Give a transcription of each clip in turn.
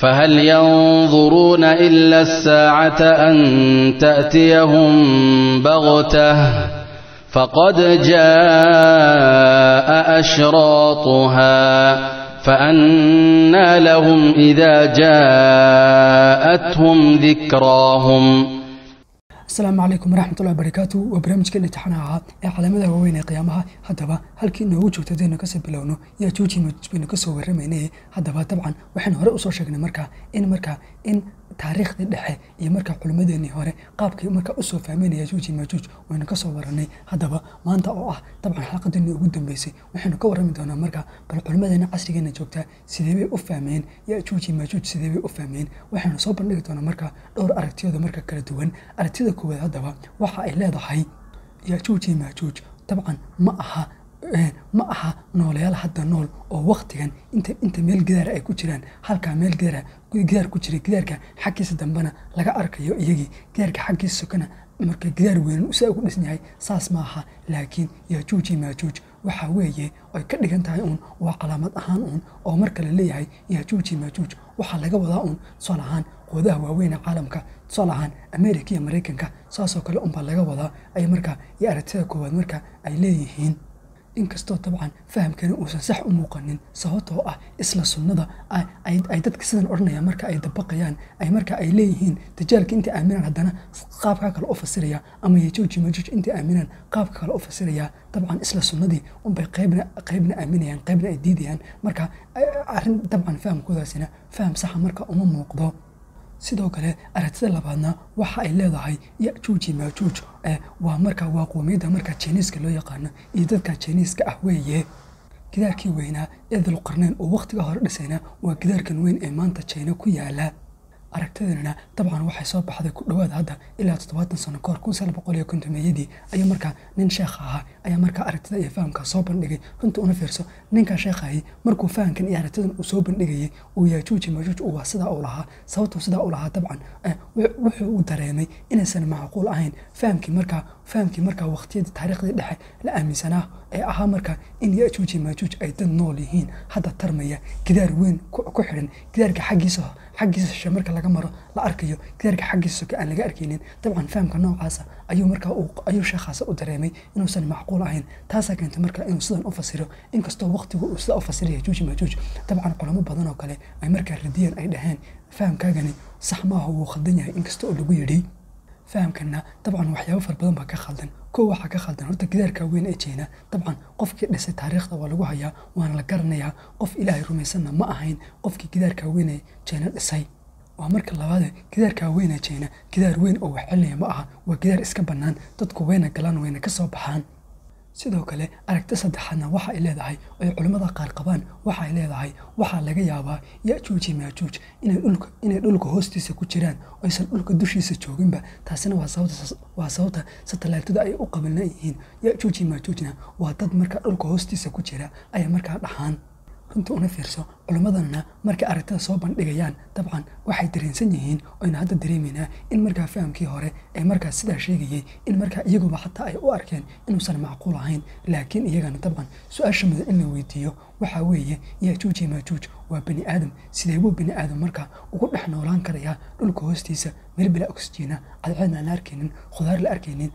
فهل ينظرون إلا الساعة أن تأتيهم بغتة فقد جاء أشراطها فأنى لهم إذا جاءتهم ذكراهم asalaamu calaykum waraxmatullahi barakaatu waa barnaamijkeena taxanaha ahaa ee calaamadaha waaweyn ee qiyaamaha haddaba halkii inoogu joogta hadaynu kasoo bilowno yaa juuji majuuj baynu kasoo warramaynay haddaba dabcan waxaan hore usoo sheegnay markaa in markaa in taariikhdii dhexe iyo markaa culimmadeenii hore qaabkii markaa usoo fahmeynaya juuji majuuj waynu kasoo waranay haddaba maanta oo ah dabcan xalqadeenii ugu dambeysay waxaynu ka warrami doonaa markaa bal culimmadeena casrigeena joogtaa sidee bay u fahmeen yaa juuji majuuj sidee bay u fahmeen waxaynu soo bandhigi doonaa markaa dhowr aragtiyooda marka kala duwan aragtida koowaad haddaba waxa ay leedahay yaajuuji maajuuj dabcan ma aha ma aha noolayaal hadda nool oo waktigan inta inta meel gidaara ay ku jiraan halkaa meel gidaara gidaar ku jira gidaarka xaggiisa dambena laga arkayo iyagii gidaarka xaggiisa sokana marka gidaar weyn saa ugu dhisan yahay saas ma aha laakiin yaajuuji maajuuj waxa weeye ay ka dhigan tahay uun waa calaamad ahaan uun oo marka la leeyahay yaajuuji maajuuj waxaa laga wadaa uun tusaal ahaan quwadaha waaweyn ee caalamka tusaal ahaan america iyo maraykanka saasoo kale unbaa laga wadaa ay markaa iyo aragtida koowaad marka ay leeyihiin inkastoo dabcan fahamkani uusan sax u muuqanin sababtoo ah isla sunnada ay dadka sidan odhanayaan marka ay dabaqayaan ay marka ay leeyihiin dajaalka intay aaminaan haddana qaabkaa kale u fasiraya ama yajuuji majuuj intay aaminaan qaabka kale u fasiraya dabcan isla sunnadii unbay qaybna qaybna aaminayaan qaybna ay diidayaan marka arrin dabcan fahamkoodaasina faham saxa marka uma muuqdo sidoo kale aragtida labaadna waxa ay leedahay yajuuji maajuuj waa marka waa qoomiyadda marka jiniiska loo yaqaano iyo dadka jiniiska ah weeye gidaarkii weynaa ee dulqarneyn oo wakhtiga hore dhisayna waa gidaarkan weyn ee maanta jina ku yaala aragtidanina dabcan waxay soo baxday ku dhowaad hadda ilaa toddobaatan sano kahor kun sagaal boqol iyo kontomeeyadii ayuu markaa nin sheekha ahaa ayaa markaa aragtida iyo fahamka soo bandhigay runta una fiirso ninkaa sheekhahi markuu fahamkan iyo aragtidan uu soo bandhigayay uu yaajuuji majuuj uu waa sidaa uu lahaa sababtuu sidaa u lahaa dabcan wuxuu u dareemay inaysan macquul ahayn fahamkii markaa fahamkii markaa waqtiyadii taariikhdii dhexe la aaminsanaa ee ahaa markaa in yajuuji majuuj ay dad nool yihiin hadda tarmaya gidaar weyn ku xidhan gidaarka xaggiisa xaggiisa shishe marka laga maro la arkayo gidaarka xaggiisa soke aan laga arkaynin dabcan fahamka noocaasa ayuu markaa ayuu sheekhaasa u dareemay inuusan macquul ahayn taasaa keentay markaa inuu sidan u fasiro inkastoo waqtigu uu sidaa u fasiraya yajuuji majuuj dabcan culamo badan oo kale ay markaa radiyeen ay dhaheen fahamkaagani sax maaha wuu khaldan yahay inkasta oo lagu yidhi fahamkana dabcan waxyaabo fara badan baa ka khaldan kow waxaa ka khaldan horta gidaarka weyn ee jeena dabcan qofkii dhisay taariikhda waa lagu hayaa waana la garanayaa qof ilaahay rumaysanna ma ahayn qofkii gidaarka weyn ee jeena dhisay waa marka labaade gidaarka weyn ee jeena gidaar weyn oo wax celinaya ma aha waa gidaar iska bannaan dadku wayna galaan wayna ka soo baxaan sidoo kale aragti saddexaadna waxa ay leedahay oo ay culimmada qaar qabaan waxa ay leedahay waxaa laga yaabaa yajuuji maajuuj inay dhulka hoostiisa ku jiraan oo aysan dhulka dushiisa jooginba taasina waa sababta satalaatida ay u qabilan yihiin yajuuji maajuujna waa dad markaa dhulka hoostiisa ku jira ayay markaa dhaxaan runta una fiirso culimmadanna markay aragtida soo bandhigayaan dabcan waxay dareensan yihiin oyna hadda dareemaynaa in markaa fahamkii hore ee markaa sidaa sheegayay in markaa iyaguba xataa ay u arkeen inuusan macquul ahayn laakiin iyagana dabcan su-aasha mudan in la weydiiyo waxaa weeye yajuuji maajuuj waa bani aadam sidee buu bani aadam markaa ugu dhex noolaan karayaa dhulka hoostiisa meel bila oxijina cadceedna aan la arkaynin khudaar la arkaynin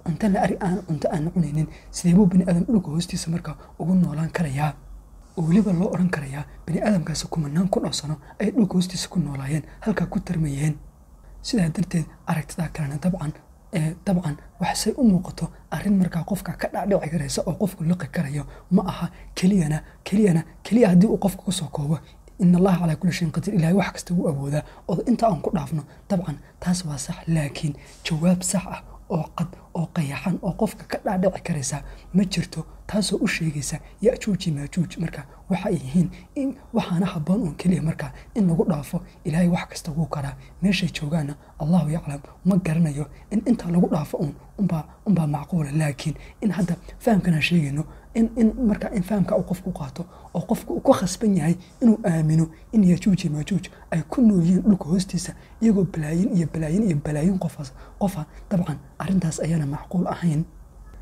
cunto aan la cunaynin sidee buu bani aadam dhulka hoostiisa markaa ugu noolaan karayaa oo weliba loo odhan karayaa bani aadamkaasi kumanaan kun oo sano ay dhulka hoostiisa ku noolaayeen halkaa ku tarmayeen sidaa darteed aragtidaa kalena dabcan dabcan waxsay u muuqato arrin markaa qofka ka dhacdhici karaysa oo qofku liqi karayo ma aha keliyana keliyana keliya haddii uu qofka kusoo koobo in allaha calaa kulli shayin qadiir ilahay wax kasta wuu awoodaa oo inta aan ku dhaafno dabcan taas waa sax laakiin jawaab sax ah oo cad oo qayaxan oo qofka ka dhaadhici karaysa ma jirto taasoo u sheegaysa yajuuji maajuuj marka waxay yihiin in waxaana habboon uun keliya marka in lagu dhaafo ilaahay wax kasta wuu karaa meeshay joogaana allahu yaclam ma garanayo in intaa lagu dhaafo uun unbaa macquula laakiin in hadda fahamkanaan sheegayno in marka in fahamka uu qofku qaato oo qofku uu ku khasban yahay inuu aamino in yajuuji maajuuj ay ku nool yihiin dhulka hoostiisa iyagoo balaayin iyo balaayin iyo balaayin qofaas qofa dabcan arrintaas ayaana macquul ahayn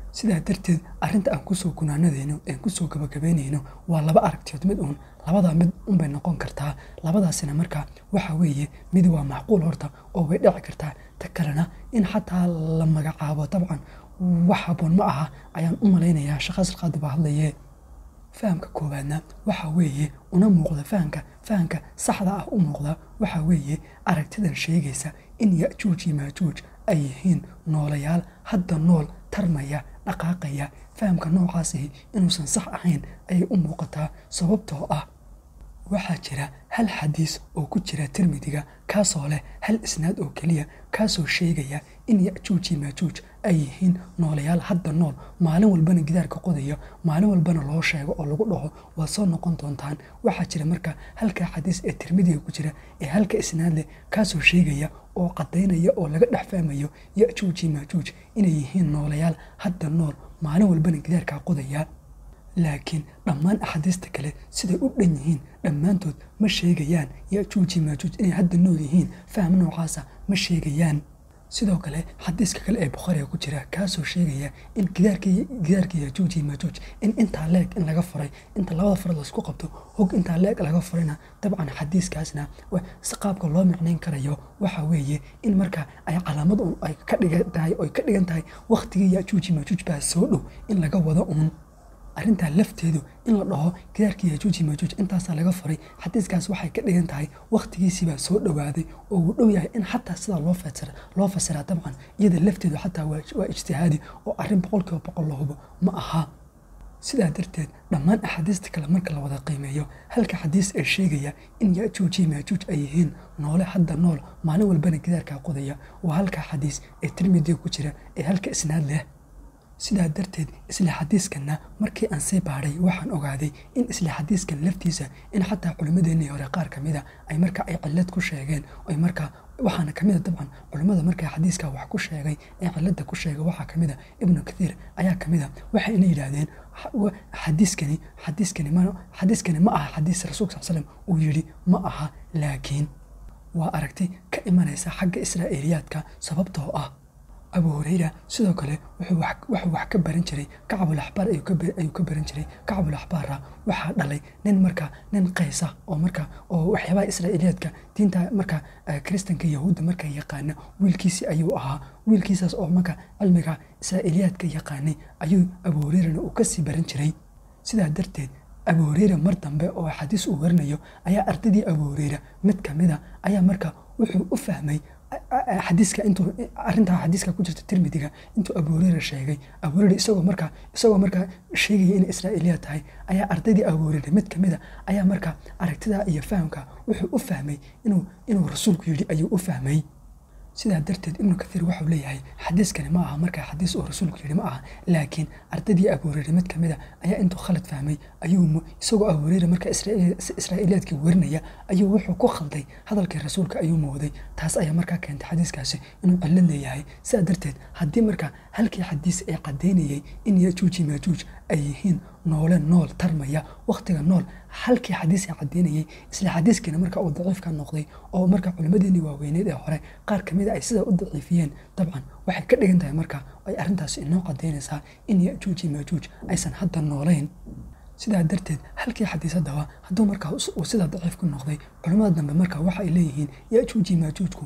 sidaa darteed arrinta aan kusoo gunaanadayno aan kusoo gabagabaynayno waa laba aragtiyood mid uun labadaa mid unbay noqon kartaa labadaasina markaa waxa weeye mid waa macquul horta oo way dhici kartaa ta kalena in xataa la magacaabo dabcan wax haboon ma aha ayaan u malaynayaa shaqaas qaadi baa hadlaye fahamka koowaadna waxa weeye una muuqda fahamka fahamka saxda ah u muuqda waxa weeye aragtidan sheegaysa in yajuuj iyo maajuuj ay yihiin noolayaal hadda nool tarmaya dhaqaaqaya fahamka noocaasihi inuusan sax ahayn ayay u muuqataa sababtoo ah waxaa jira hal xadiis oo ku jira tirmidiga kaasoo leh hal isnaad oo keliya kaasoo sheegaya in yajuuj iyo maajuuj ay yihiin noolayaal hadda nool maalin walbana gidaarka qodaya maalin walbana loo sheego oo lagu dhaho waad soo noqon doontaan waxaa jira marka halka xadiis ee tirmidiga ku jira ee halka isnaad leh kaasoo sheegaya oo cadaynaya oo laga dhex fahmayo yajuuj iyo maajuuj inay yihiin noolayaal hadda nool maalin walbana gidaarkaa qodaya laakiin dhammaan axaadiista kale siday u dhan yihiin dhammaantood ma sheegayaan yajuuji maajuuj inay hadda nool yihiin faham noocaasa ma sheegayaan sidoo kale xadiiska kale ee bukhaariga ku jira kaasoo sheegaya in gidaarka yajuuji maajuuj in intaa leeg in laga furay inta labada farood laisku qabto hog intaa leeg laga furayna dabcan xadiiskaasna si qaabka loo micnayn karayo waxa weeye in marka ay calaamad un ay ka dhigan tahay oy ka dhigan tahay wakhtigii yajuuji maajuuj baa soo dhow in laga wado uun arrintaa lafteedu in la dhaho gidaarkii yajuuji maajuuj intaasaa laga furay xadiiskaas waxay ka dhigan tahay wakhtigiisiibaa soo dhowaaday oo uu dhow yahay in xataa sidaa loo fasira loo fasiraa dabcan iyada lafteedu xataa waa ijtihaadi oo arrin boqolkiiba boqol la hubo ma aha sidaa darteed dhammaan axaadiista kale marka la wada qiimeeyo halka xadiis ee sheegaya in yajuuji maajuuj ay yihiin noole hadda nool maalin walbana gidaarkaa qodaya waa halka xadiis ee tirmidiga ku jira ee halka isnaad leh sidaa darteed isla xadiiskanna markii aan sii baadhay waxaan ogaaday in isla xadiiskan laftiisa in xataa culimmadeennii hore qaar ka mida ay marka ay cillad ku sheegeen ay markaa waxaana ka mida dabcan culimmada markaa xadiiska wax ku sheegay ee cilladda ku sheegay waxaa ka mida ibnu kathiir ayaa ka mida waxayna yidhaahdeen xadiiskani xadiiskani ma xadiiskani ma aha xadiis rasuulka sal slam uu yidhi ma aha laakiin waa aragti ka imanaysa xagga israa'iiliyaadka sababtoo ah abu hureyra sidoo kale wuxuu wax ka baran jiray kacbul axbaar ayuu ka baran jiray kacbul axbaara waxaa dhalay nin marka nin qaysa oo marka oo waxyaabaha israa'iiliyaadka diinta marka kiristanka yahuudda marka yaqaana wiilkiisi ayuu ahaa wiilkiisaas oo marka cilmiga israa'iiliyaadka yaqaanay ayuu abu hureyrana uu kasii baran jiray sidaa darteed abu hureyra mar dambe oo xadiis uu warinayo ayaa ardaydii abu hureyra mid kamida ayaa marka wuxuu u fahmay xadiiska intuu arrintaa xadiiska ku jirta tirmidiga intuu abu hureyra sheegay abu hureyra isagoo markaa isagoo markaa sheegaya inay israa'iiliya tahay ayaa ardaydii abu hureyra mid kamida ayaa marka aragtida iyo fahamka wuxuu u fahmay inuu inuu rasuulku yidhi ayuu u fahmay sidaa darteed ibnu kathiir waxau leeyahay xadiiskani ma aha markaa xadiis uu rasuulku yidhi ma aha laakiin ardaydii abu hureyre mid kamida ayaa intuu khalad fahmay ayuu isagoo abu hureyre markaa israa'iiliyaadkii werinaya ayuu wuxuu ku khalday hadalkii rasuulka ayuu mooday taas ayaa markaa keentay xadiiskaasi inuu cillo leeyahay sidaa darteed haddii markaa halkii xadiis ee caddaynayay in yajuuji maajuuj ay yihiin noole nool tarmaya wakhtiga nool halkii xadiis ee caddaynayay isla xadiiskiina marka uu daciifka noqday oo marka culimmadeenii waaweyneed ee hore qaar ka mida ay sidaa u daciifiyeen dabcan waxay ka dhigan tahay marka ay arrintaasi inoo caddaynaysaa in yajuuji maajuuj aysan hadda noolayn sidaa darteed halkii xadiis haddaba hadduu markaa uu sidaa daciif ku noqday culimmada dambe marka waxa ay leeyihiin yajuuji maajuujku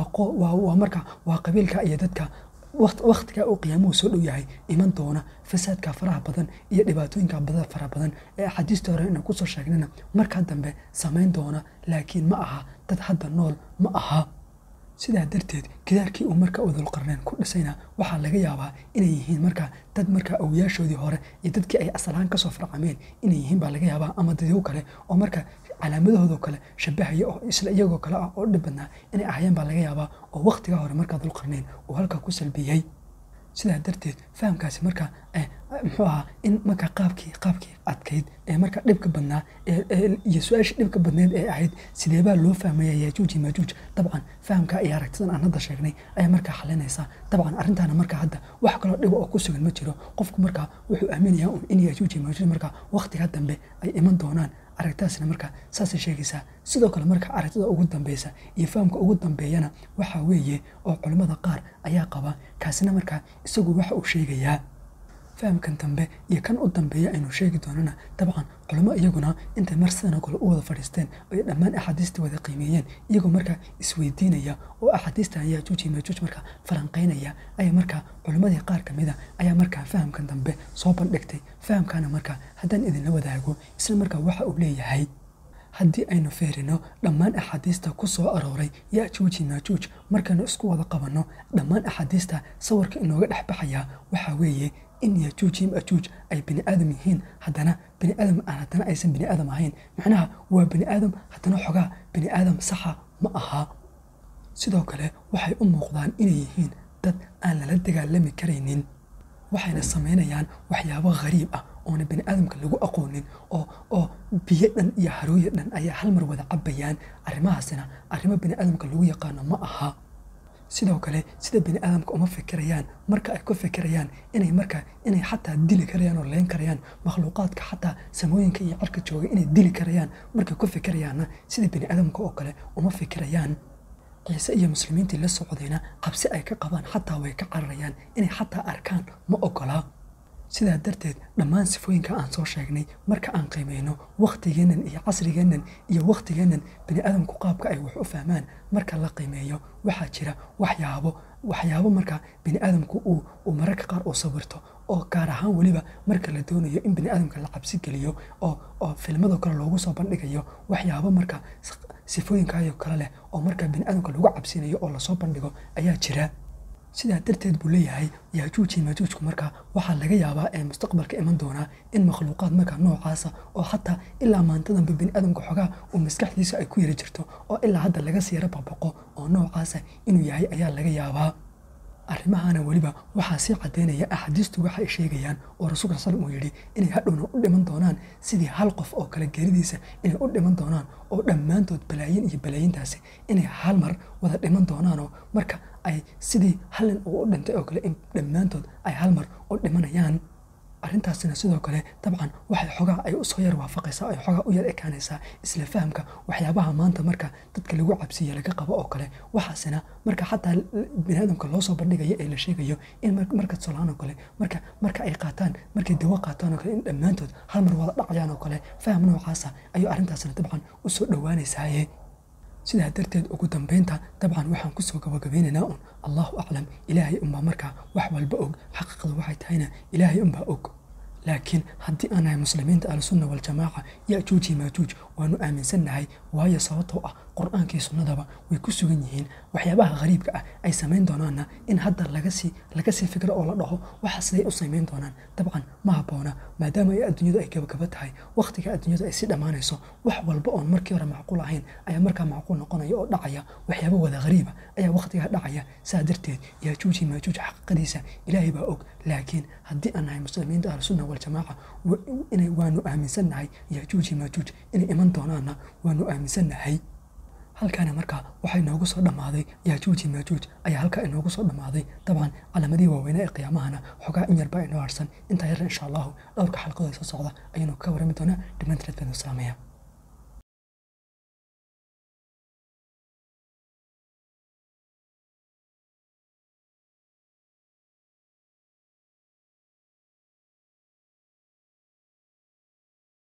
waa marka waa qabiilka iyo dadka wakhtigaa uu qiyaamuhu soo dhow yahay iman doona fasaadka faraha badan iyo dhibaatooyinka bada fara badan ee axaadiista hore inaan kusoo sheegnana markaa dambe samayn doona laakiin ma aha dad hadda nool ma aha sidaa darteed gidaarkii uu marka udulqarneen ku dhisayna waxaa laga yaabaa inay yihiin markaa dad markaa awyaashoodii hore iyo dadkii ay asalahaan kasoo farcameen inay yihiin baa laga yaabaa ama dadyo kale oo marka calaamadahoodoo kale shabahaya oo isla iyagoo kale ah oo dhib badnaa inay ahayeen baa laga yaabaa oo wakhtigaa hore markaa dulqarneen uu halkaa ku salbiyey sidaa darteed fahamkaasi marka muxuu ahaa in marka qaabkii qaabkii adkayd ee marka dhibka badnaa iyo su-aashii dhibka badneed ee ahayd sideebaa loo fahmaya yajuuji maajuuj dabcan fahamka iyo aragtidan aan hadda sheegnay ayaa markaa xalinaysaa dabcan arrintaana marka hadda wax kaloo dhiba oo ku sugan ma jiro qofku markaa wuxuu aaminayaa un in yajuuji maajuuj marka wakhtiga dambe ay iman doonaan aragtaasna marka saasay sheegaysaa sidoo kale marka aragtida ugu dambeysa iyo fahamka ugu dambeeyana waxaa weeye oo culimmada qaar ayaa qaba kaasina markaa isagu waxa uu sheegayaa fahamkan dambe iyo kan u dambeeya aynu sheegi doonana dabcan culimo iyaguna intay mar sidan oo kale u wada fadhiisteen ay dhammaan axaadiista wada qiimeeyeen iyagoo markaa isweydiinaya oo axaadiistan yaajuuj iyo maajuuj markaa falanqeynaya ayaa markaa culimmadii qaar ka mida ayaa markaa fahamkan dambe soo bandhigtay fahamkaana markaa haddaan idinla wadaago isla markaa waxa uu leeyahay haddii aynu feerino dhammaan axaadiista ku soo arooray yaajuuji maajuuj markaynu isku wada qabanno dhammaan axaadiista sawirka inooga dhex baxayaa waxaa weeye in yaajuuji maajuuj ay bini aadam yihiin haddana bini aadam aan haddana aysan bini aadam ahayn macnaha waa bini aadam haddana xogaa bini aadam saxa ma aha sidoo kale waxay u muuqdaan inay yihiin dad aan lala dagaalami karaynin waxayna samaynayaan waxyaabo khariib ah oona bini aadamka lagu aqoonin oo oo biyo dhan iyo harooya dhan ayaa hal mar wada cabayaan arrimahaasina arrimo bini aadamka lagu yaqaano ma aha sidoo kale sida bini aadamka uma fikirayaan marka ay ku fikirayaan inay marka inay xataa dili karayaan oo leyn karayaan makhluuqaadka xataa samooyinka iyo cirka jooga inay dili karayaan markay ku fikirayaanna sida bini aadamka oo kale uma fikirayaan ciise iyo muslimiintii la socdayna qabsi ay ka qabaan xataa way ka cararayaan inay xataa arkaan ma ogolaa sidaa darteed dhammaan sifooyinka aan soo sheegnay marka aan qiimeyno wakhtigeennan iyo casrigeennan iyo wakhtigeennan bini aadamku qaabka ay wax u fahmaan marka la qiimeeyo waxaa jira waxyaabo waxyaabo marka bini aadamku uu uu mararka qaar uu sawirto oo gaar ahaan weliba marka la doonayo in bini aadamka la cabsi geliyo oo oo filmadoo kale loogu soo bandhigayo waxyaabo marka sifooyinkaayoo kale leh oo marka bini aadamka lagu cabsinayo oo lasoo bandhigo ayaa jira sidaa darteed buu leeyahay yaajuuji maajuujku markaa waxaa laga yaabaa ee mustaqbalka iman doonaa in makhluuqaad markaa noocaasa oo xataa ilaa maantadanba bini aadamka xogaa uu maskaxdiisa ay ku yari jirto oo ilaa hadda laga siira babaqo oo noocaasa inuu yahay ayaa laga yaabaa arrimahana weliba waxaa sii caddaynaya axaadiistu waxay sheegayaan oo rasuulka sal uu yidhi inay hadhowna u dhiman doonaan sidii hal qof oo kale geeridiisa inay u dhiman doonaan oo dhammaantood balaayin iyo balaayintaasi inay hal mar wada dhiman doonaanoo marka ay sidii hallin uu u dhintay oo kale in dhammaantood ay hal mar u dhimanayaan arrintaasina sidoo kale dabcan waxay xogaa ay usoo yar waafaqaysaa ay xogaa u yar ekaanaysaa isla fahamka waxyaabaha maanta marka dadka lagu cabsiya laga qabo oo kale waxaasina marka xataa biniaadamka loo soo bandhigayo ee la sheegayo in marka solaan oo kale marka marka ay qaataan markay dawo qaataan oo kale in dhammaantood hal mar wada dhacayaan oo kale faham noocaasa ayuu arrintaasina dabcan usoo dhowaanaysaaye sidaa darteed ugu dambeynta dabcan waxaan kusoo gabagabeynaynaa un allahu aclam ilaahay unbaa markaa wax walba og xaqiiqda waxay tahayna ilaahay unbaa og laakiin haddii aan nahay muslimiinta ahlusunna waljamaaca yajuuji maajuuj waanu aaminsannahay waayo sababtoo ah qur-aankii sunnadaba way ku sugan yihiin waxyaabaha khariibka ah ay samayn doonaanna in hadda lagasii laga sii fikro oo la dhaho waxa siday u samayn doonaan dabcan ma habboona maadaama ay adduunyadu ay gabagaba tahay wakhtiga adduunyadu ay sii dhammaanayso wax walba oon markii hore macquul ahayn ayaa markaa macquul noqonaya oo dhacaya waxyaaba wada khariiba ayaa wakhtigaa dhacaya saa darteed yaajuuji maajuuj xaqiiqadiisa ilaahay baa og laakiin haddii aan nahay muslimiinta ahlusunna waljamaaca inay waanu aaminsannahay yaajuuji maajuuj inay iman doonaanna waanu aaminsannahay halkaana markaa waxaa inoogu soo dhammaaday yaajuuji maajuuj ayaa halkaa inoogu soo dhammaaday dabcan calamadihii waaweynaa ee qiyaamahana xogaa in yarbaa inoo harsan intaa yarna insha allahu dhowrka xalqadooda soo socda ayaynu ka warami doonaa dhammaantireed baan islaamaya